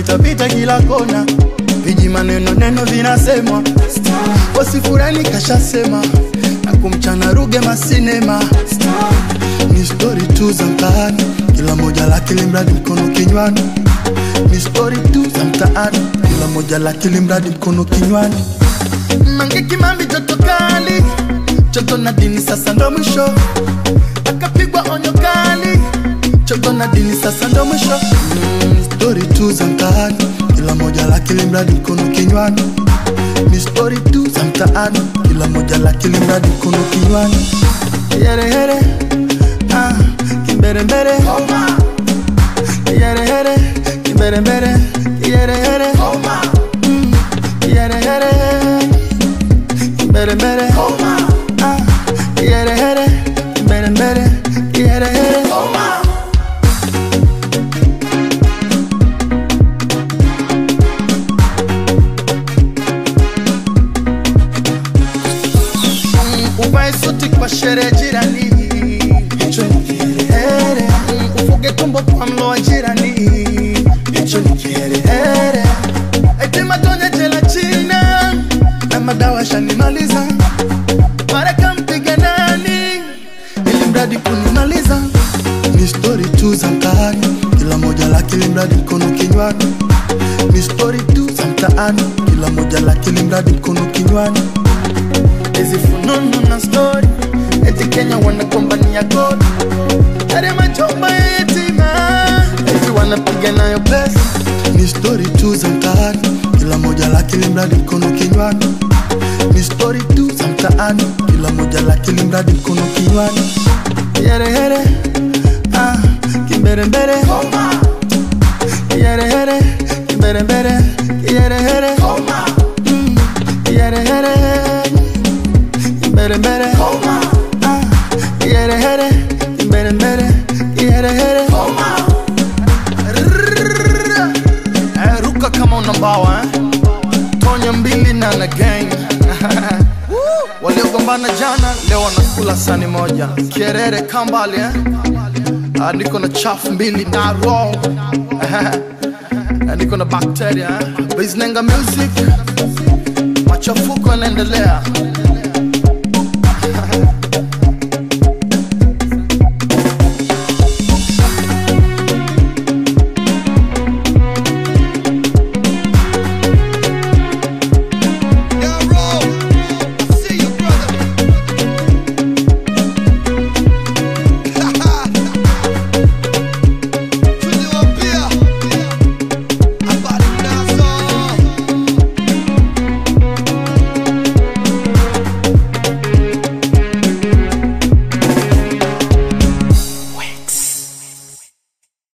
pitapita kila kona, viji maneno neno vinasemwa, wasifurani kashasema na kumchana Ruge masinema, ni stori tu za mtaani, kila moja lake limradi mkono kinywani, ni stori tu za mtaani, kila moja lake limradi mkono kinywani. Mange Kimambi joto kali, joto na dini sasa ndo mwisho, akapigwa onyo kali, joto na dini sasa ndo mwisho. Mm, stori tu za mtaani, kila moja lake limradi mkono kinywani, ni stori tu za mtaani, kila moja lake limradi mkono kinywani. Yerehere, ah, kimberembere, yerehere, kimberembere, yerehere, mm, yerehere mbere mbere ah, yere here mbere mbere yere here Mm, uvae suti kwa sherehe jirani hicho ni kiherehere Mm, ufuge tumbo kwa mlo wa jirani hicho ni kiherehere eti matonye jela china na madawa shanimaliza mareka mpiga nani ili mradi kunimaliza ni stori tu za mtaani kila moja lake limradi mkono kinywani ni stori tu za mtaani kila moja lake limradi mkono kinywani hizi fununu na stori eti kenya wanagombania kodi yale majumba ya yatima eti wanapiga nayo pesa ni stori tu za mtaani kila moja lake limradi mkono kinywani ni stori tu za mtaani kila moja lake limradi mkono kinywani yerehere ah, kimberembere yerehere kimberembere yerehere mm, yerehere kimberembere ah, yerehere kimberembere yerehere Rrrr. Eh, ruka kama una mbawa eh? tonya mbili na na gang waliogombana jana leo wanakula sani moja kierere kambali eh? Ah, niko na chafu mbili na roll Eh, niko na bakteria eh? Biznenga music machafuko yanaendelea